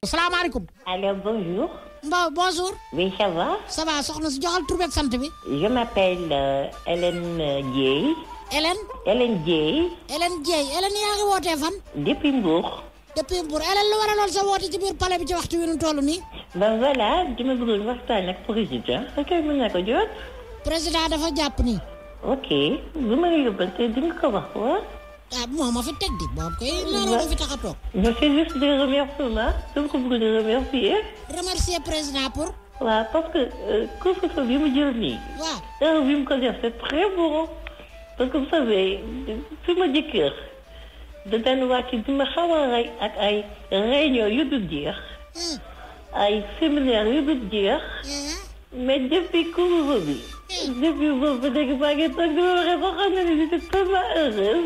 salaamaaleykum. Alors bonjour. Bon, bonjour. Oui, ça va ça va soxna si joxal tur beeg sant bi. Je m'appelle euh, Hélène euh, Dieye. Hélène. Hélène Dieye Hélène Dieye Hélène yaa ngi wootee fan. depuis Mbour. depuis Mbour Hélène lu waraloon sa woote ci biir palais bi ci waxtu wi nu toll nii. Ben voilà, dama bëggoon waxtaan ak président. Ok, mën naa ko jot. président dafa jàpp ni. Ok, bu ma la yóbbante di nga ko wax waaw. ah moo ma fi teg di boobu kay looloo ma fi tax a toog. Je fais juste des remerciements. dama ko bëgg di remercier. remercier président pour. waaw parce que euh, couvre-feu bi mu jël nii. waaw. heure bi mu ko def c'est très bon. parce que vous savez fi ma jëkkër da daan wàcc di ma xaw a rey ak ay réunion yu dul jeex. Hmm. ay séminaire yu dul jeex. Eh, mais depuis couvre-feu bi. depuis boobu ba léegi maa ngi toog di ma waxee ba xam ne ni j'étais tellement heureuse.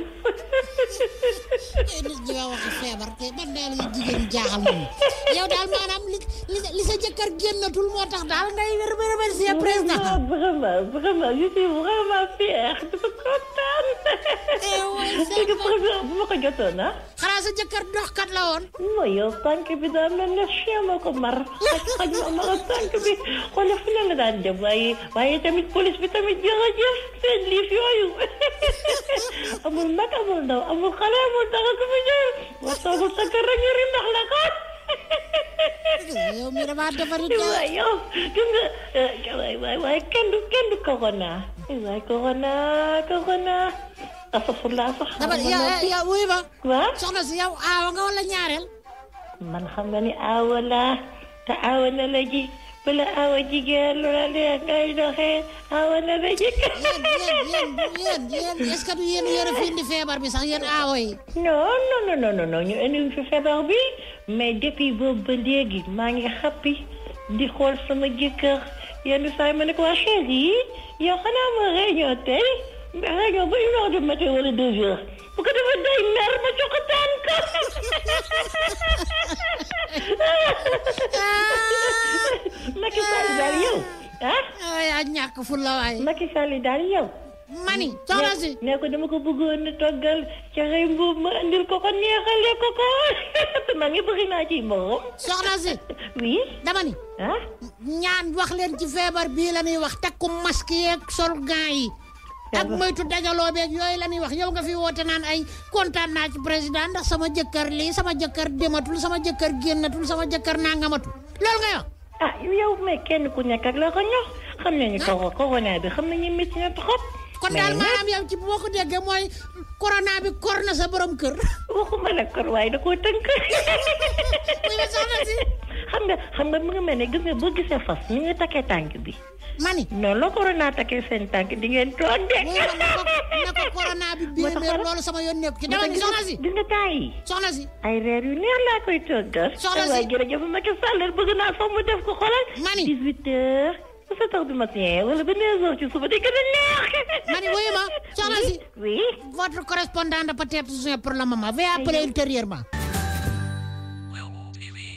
eh, nit ñi nga waxi feebar te man daal yi jigéen jaaxal nañu yow daal maanaam li li li sa jëkkër génnatul moo tax daal ngay remercier président. vraiment vraiment je suis vraiment fière dafa kontaan. Eh, ouais, c'est léegi vrai. président bu ma ko jotoon ah. xanaa sa jëkkër doxkat la woon. mooy yow tànk bi daa mel ne chien moo ko mar xaj xaj ma mar tànk bi xoolal fu ne la daan dem waaye waaye tamit police bi tamit jërëjëf seen liif yooyu amul mag amul ndaw amul xale amul dara ku fi ñëw wa toogul sa kër rek yëri ndax la ko yow mi damaa defarit waay yow gis nga waay waay waay kenn du kenn du corona waay corona corona asafurlaa sax dama yow yow wuy ma waaw soxna si yow aawa nga wala ñaareel. man xam nga ni aawa laa te aawa na la ji bala aawa jigéen lu la neex ngay doxee aawa na la ji. yéen yéen yéen yéen est-ce que du yéen yéen a fi indi feebar bi sax yéen aawa yi. non non non non non non ñu indi fi feebar bi mais depuis boobu ba léegi maa ngi xappi di xool sama jëkkër yenn saa yi ma ne ko waa chérie yi yow xanaa ma réunion tey réunion ba une heure du matin wala deux heures bu ko defee day mer ma joxataan ko. Macky Sall daal yow ah ah yaa ñàkk fulla waay. Macky Sall daal yow. mani soxna si. ne ko dama ko bëggoon a toggal ca xëy mbuub ma andil ko ko neexale ko ko te man ngi bëgg naa ci moom. soxna si. oui dama ni. ah. ñaan wax leen ci feebar bii la ñuy wax takku masque yeeg sol gants yi. ak moytu dajaloo beeg yooyu la ñuy wax yow nga fi woote naan ay kontaan naa ci président ndax sama jëkkër lii sama jëkkër dematul sama jëkkër génnatul sama jëkkër nangamatul loolu nga wax. ah yow mais kenn ku nekk ak la ko ñor xam nañu ko corona bi xam nañu métti na trop. kon daal maanaam yow ci boo ko déggee mooy corona bi kor na sa borom kër. waxuma la kor waaye da koo tënk. muy ma soxna si. xam nga xam nga mu ngi mel ne gis nga boo gisee fas ni nga takkee tànk bi. mani. non la corona takkee seen tànk di ngeen toog de. muy ma ne ko ne ko corona bi moo tax biir loolu sama yoon nekku ci dama ni soxna si. gis nga temps yi soxna si. ay reer yu neex laa koy toggal. Soxna si. waaye jërëjëf Macky Sall bëgg naa sax mu def ko xoolal. Mani. 18 heures ba 7 heures du matin wala ba 9 heures ci suba day gën a neex. Mani wuyu ma soxna si. oui. Votre correspondant n'a peut-être besoin pour le moment. Veuillez appeler ultérieurement.